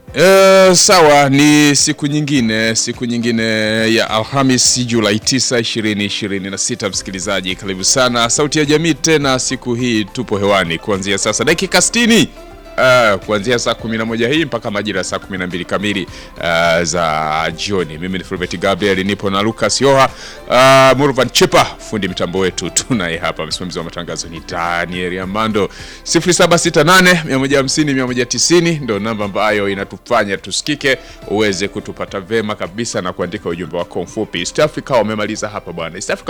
E, sawa ni siku nyingine siku nyingine ya Alhamis Julai 9 2026 msikilizaji karibu sana sauti ya jamii tena siku hii tupo hewani kuanzia sasa dakika 60 Uh, kuanzia saa 11 hii mpaka majira ya saa 12 kamili uh, za jioni. Mimi ni Fulbert Gabriel, nipo na Lucas Yoha uh, Murvan Chipa, fundi mitambo wetu tunaye hapa. Msimamizi wa matangazo ni Daniel Amando. 0768 150 190 ndio namba ambayo inatufanya tusikike, uweze kutupata vema kabisa na kuandika ujumbe wako mfupi. East Africa wamemaliza hapa bwana. East Africa